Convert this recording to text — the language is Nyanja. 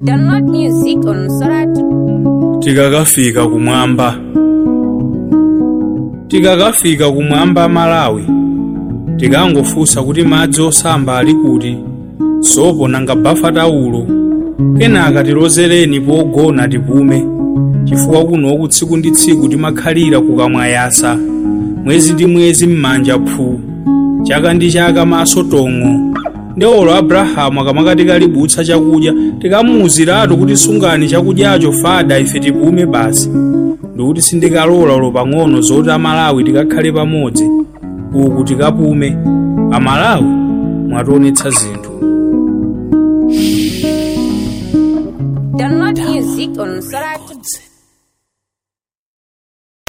Download music on Soratu. tikakafika kumwamba tikakafika kumwamba malawi tikangofunsa kuti madzi osamba ali kuti sopo nanga bafa taulo kenaka tilozereni pogona tipume chifukwa kunoku tsiku ndi tsiku timakhalira kukamwayasa mwezi ndi mwezi m'manja phu chaka ndi chaka maso tong'o ndi olo abrahamu akamakati kalibutsa chakudya tikamuwuziratu kuti sungani chakudyacho fada ife tipume basi ndikuti sindikalola ulo pang'ono zoti amalawi tikakhale pamodzi uku tikapume amalawi mwationetsa zinthu Download music on Soratu.